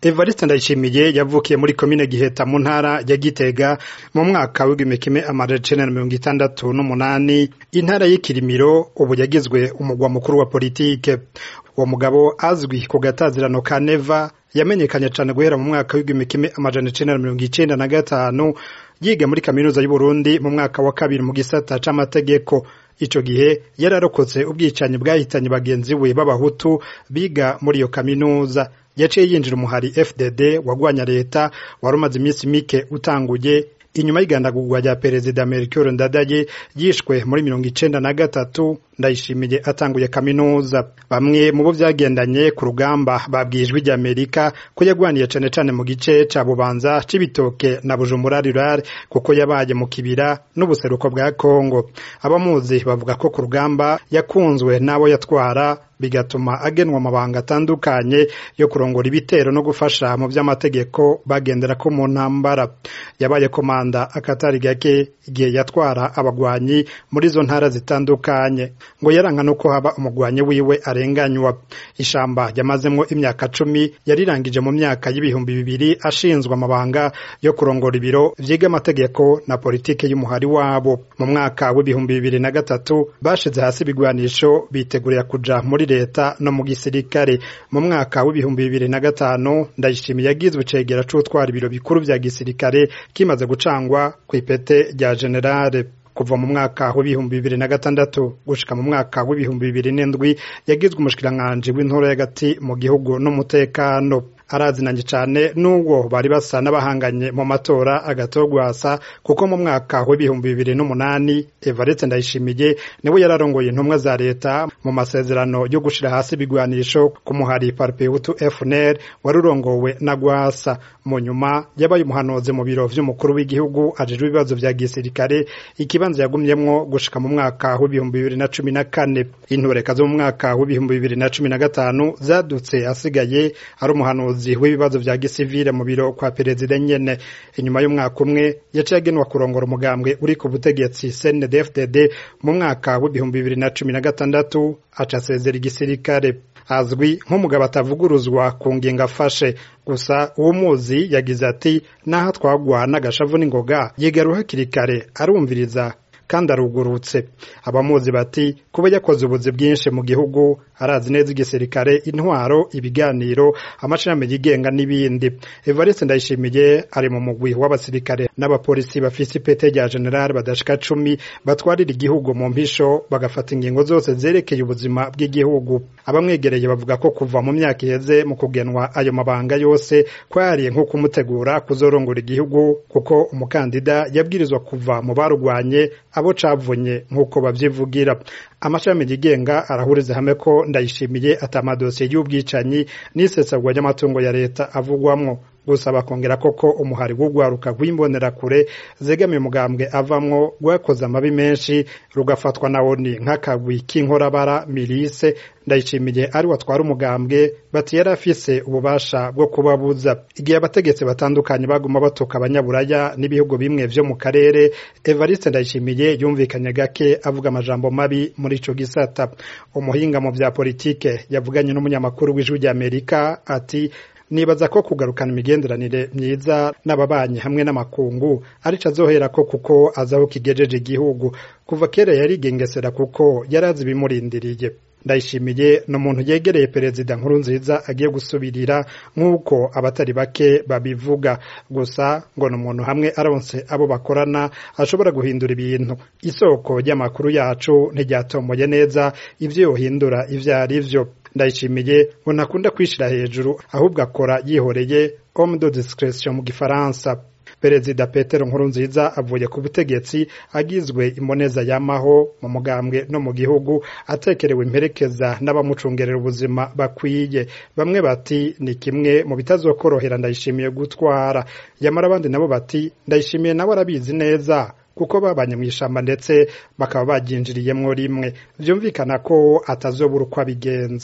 Evariste Ndayishimiye yavukiye muri komine Giheta mu ntara ya Gitega mu mwaka w'igihumbi kimwe amajana icenda na mirongo itandatu n'umunani intara y'ikirimiro ubu yagizwe umugwa mukuru wa politike uwo mugabo azwi ku gatazirano ka Neva yamenyekanye cane guhera mu mwaka w'igihumbi kimwe amajana icenda na mirongo icenda na gatanu yiga muri kaminuza y'Uburundi mu mwaka wa kabiri mu gisata c'amategeko ico gihe yararokotse ubwicanyi bwahitanye bagenzi we b'abahutu biga muri iyo kaminuza yaciye yinjira umuhari FDD wagwanya leta wari umaze iminsi mike utanguye inyuma y'igandagurwa rya perezida Melchior Ndadaye yishwe muri mirongo icenda na gatatu ndayishimiye atanguye kaminuza bamwe mu bo vyagendanye ku rugamba babwijwe rya Amerika ko yagwaniye cane cane mu gice ca Bubanza c'ibitoke na Bujumbura rural kuko yabaye mu kibira n'ubuseruko bwa Kongo abamuzi bavuga ko ku rugamba yakunzwe n'abo yatwara bigatuma agenwa amabanga atandukanye yo kurongora ibitero no gufasha mu vy'amategeko bagendera ko mu ntambara yabaye komanda akatari gake igihe yatwara abagwanyi muri zo ntara zitandukanye ngo yaranka nuko haba umugwanyi wiwe arenganywa ishamba yamazemwo imyaka cumi yarirangije mu myaka y'ibihumbi bibiri ashinzwe amabanga yo kurongora ibiro vyiga amategeko na politike y'umuhari wabo mu mwaka w'ibihumbi bibiri na gatatu bashize hasi ibigwanisho bitegurira kuja muri leta no mu gisirikare mu mwaka w'ibihumbi bibiri na gatanu ndayishimiye yagizwe icegera c'utwara ibiro bikuru vya gisirikare kimaze gucangwa kw'ipete rya generale kuva mu mwaka w'ibihumbi bibiri na gatandatu gushika mu mwaka w'ibihumbi bibiri n'indwi yagizwe umushikiranganji w'intoro y'agati mu gihugu n'umutekano arazinanye cane n'ubwo bari basa n'abahanganye mu matora agatogwasa kuko mu mwaka w'ibihumbi bibiri n'umunani Evariste Ndayishimiye niwe yararongoye intumwa za leta mu masezerano yo gushira hasi ibigwanisho ku muhari Parpehutu FNL wari urongowe na Gwasa mu nyuma yabaye umuhanuzi mu biro vy'umukuru w'igihugu ajejwe ibibazo vya gisirikare ikibanza yagumyemwo gushika mu mwaka w'ibihumbi bibiri na cumi na kane intureka zo mu mwaka w'ibihumbi bibiri na cumi na gatanu zadutse asigaye ari umuhanuzi w'ibibazo vya gisivile mu biro kwa perezida nyene inyuma y'umwaka umwe yaciye agenwa kurongora umugambwe uri ku butegetsi CNDD-FDD mu mwaka w'ibihumbi bibiri na cumi na gatandatu aca asezera igisirikare azwi nk'umugabo atavuguruzwa ku ngingo afashe gusa uwo muzi yagize ati naho twagwa n'agashavu n'ingoga yigaruha hakiri kare arumviriza kandi arugurutse abamuzi bati kuba yakoze ubuzi bwinshi mu gihugu arazi neza igisirikare intwaro ibiganiro amashami yigenga n'ibindi Evariste Ndayishimiye ari mu mugwi w'abasirikare n'abapolisi bafise ipete rya general badashika cumi batwarira igihugu mu mpisho bagafata ingingo zose zerekeye ubuzima bw'igihugu abamwegereye bavuga ko kuva mu myaka iheze mu kugenwa ayo mabanga yose kwari nko kumutegura kuzorongora igihugu kuko umukandida yabwirizwa kuva mu barugwanye abo cavunye nk'uko bavyivugira amashami yigenga arahuriza hamwe ko ndayishimiye ata amadosiye y'ubwicanyi n'isesagwa ry'amatungo ya leta avugwamwo gusa bakongera koko umuhari w'urwaruka rw'imbonerakure zegamiye umugambwe avamwo rwakoze amabi menshi rugafatwa na woni nk'akagwi k'inkorabara mirise ndayishimiye ari watwara umugambwe bati yari afise ububasha bwo kubabuza igihe abategetsi batandukanye baguma batuka abanyaburaya n'ibihugu bimwe vyo mu karere Evariste Ndayishimiye yumvikanye gake avuga amajambo mabi muri ico gisata umuhinga mu vya politike yavuganye n'umunyamakuru w'ijwi rya Amerika ati nibaza ko kugarukana imigenderanire myiza n'ababanyi hamwe n'amakungu arico azoherako kuko azaho kigejeje igihugu kuva kera yarigengesera kuko yarazi ibimurindiriye ndayishimiye ni umuntu yegereye perezida nkuru nziza agiye gusubirira nk'uko abatari bake babivuga gusa ngo ni umuntu hamwe aronse abo bakorana ashobora guhindura ibintu isoko ry'amakuru yacu ntiryatomoye neza ivyo yohindura ivyo ari vyo ndayishimiye ngo ntakunda kwishira hejuru ahubwo akora yihoreye homme de discretion mu gifaransa perezida petero nkurunziza avuye ku butegetsi agizwe imboneza yamaho mu mugambwe no mu gihugu atekerewe imperekeza n'abamucungerera ubuzima bakwiye bamwe bati ni kimwe mu bitazokorohera ndayishimiye gutwara yamara abandi nabo bati ndayishimiye nawe arabizi neza kuko babanye mu ishamba ndetse bakaba baryinjiriyemwo rimwe vyumvikana ko atazobura uko abigenza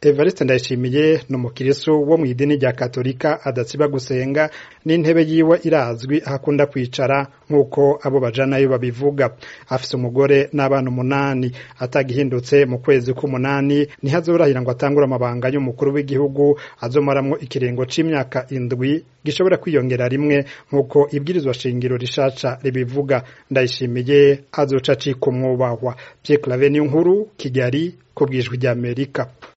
Evariste Ndayishimiye ni umukirisu wo mu idini rya Katolika adatsiba gusenga n'intebe yiwe irazwi ahakunda kwicara nk'uko abo bajanayo babivuga afise umugore n'abana umunani atagihindutse mu kwezi k'umunani ntihazorahira ngo atangure amabanga y'umukuru w'igihugu azomaramwo ikiringo c'imyaka indwi gishobora kwiyongera rimwe nk'uko ibwirizwa shingiro rishasha ribivuga ndayishimiye azoca acika umwubahwa Pierre Claver nkuru Kigali ku bwijwi ry'Amerika